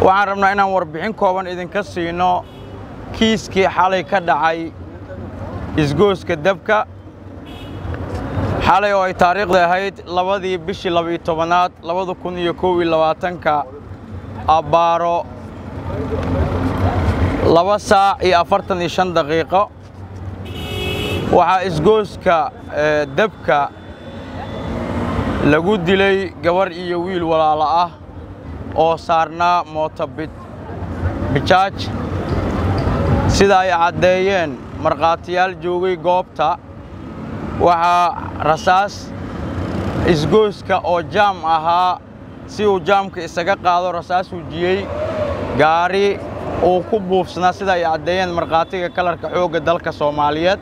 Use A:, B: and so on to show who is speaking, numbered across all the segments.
A: waxaan rabnaa inaan warbixin kooban idinka siino kiiskii xalay ka dhacay isgooska dabka xalay oo ay taariikhda ahayd labadii bishii labaiyo tobanaad labada kun iyo kow iyo labaatanka abbaaro laba saac iyo afartan iyo shan daqiiqo waxaa isgooska dabka lagu dilay gabarh iyo wiil walaalo ah oo saarnaa mooto bijaaj sida ay caddeeyeen markhaatiyaal joogay goobta waxaa rasaas isgooska oo jaam ahaa si uu jaamka isaga qaado rasaas wujiyey gaari uu ku buufsanaa sida ay caddeeyeen markhaatiga kalarka xoogga dalka soomaaliyeed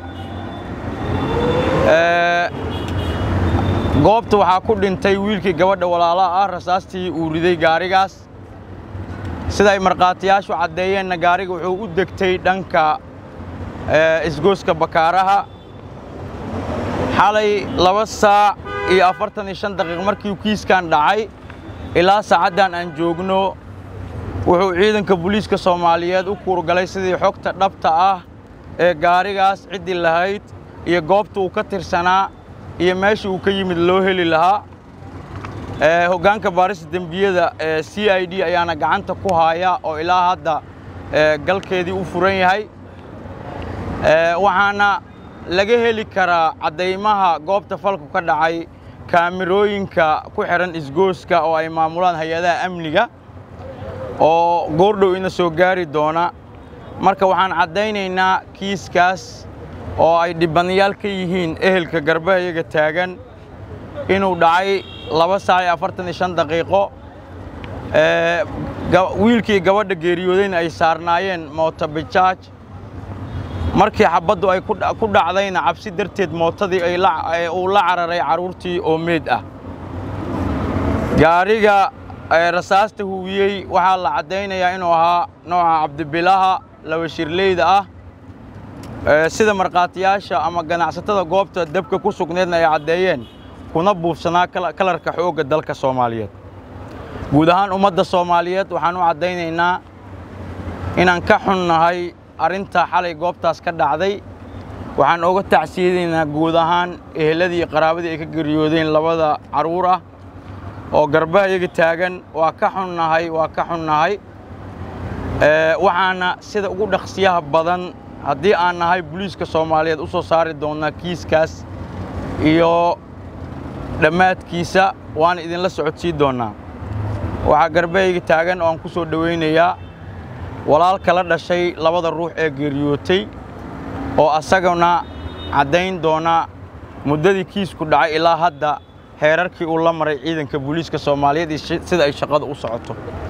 A: goobta waxaa ku dhintay wiilkii gabadha walaalaha ah rasaastii uu riday gaarigaas sida ay markhaatiyaashu caddeeyeenna gaariga wuxuu u degtay dhanka isgooska bakaaraha xalay laba saac iyo afartan iyo shan daqiiq markii kiiskan dhacay ilaa saacaddan aan joogno wuxuu ciidanka booliiska soomaaliyeed u kuurgalay sidii xogta dhabta ah ee gaarigaas ciddii lahayd iyo goobta uu ka tirsanaa iyo meesha uu ka yimid loo heli lahaa hoggaanka baarista dembiyada ee c i d ayaana gacanta ku haaya oo ilaa hadda galkeedii u furan yahay waxaana laga heli karaa caddaymaha goobta falku ka dhacay kaamirooyinka ku xidhan isgooska oo ay maamulaan hay-adaha amniga oo goordhow ina soo gaari doona marka waxaan caddaynaynaa kiiskaas oo ay dhibanayaal ka yihiin ehelka garbahayaga taagan inuu dhacay laba saac iyo afartan iyo shan daqiiqo wiilkii gabadha geeriyoodayna ay saarnaayeen mootobijaaj markii xabaddu ay ku dhacdayna cabsi darteed mootadii uu la cararay carruurtii oo meed ah gaariga rasaasta huwiyey waxaa la caddaynayaa inuu ahaa nooca cabdibilaha laba shirleyda ah sida markhaatiyaasha ama ganacsatada goobta dabka ku sugneedna ay caddeeyeen kuna buufsanaa kalarka xoogga dalka soomaaliyeed guud ahaan ummadda soomaaliyeed waxaan u caddaynaynaa inaan ka xunnahay arrinta xalay goobtaas ka dhacday waxaan oga tacsiyadaynaa guud ahaan eheladii iyo qaraabadii ay ka geriyoodeen labada carruur ah oo garbahayaga taagan waa ka xunnahay waa ka xunnahay waxaana sida ugu dhaqsiyaha badan haddii aan nahay boliiska soomaaliyeed u soo saari doonnaa kiiskaas iyo dhammaadkiisa waana idinla socodsii doonnaa waxaa garbahayga taagan oo aan ku soo dhowaynayaa walaalka la dhashay labada ruux ee geeriyootay oo asagana caddayn doona muddadii kiisku dhacay ilaa hadda heerarkii uu la maray ciidanka booliiska soomaaliyeed iyo sida ay shaqada u socoto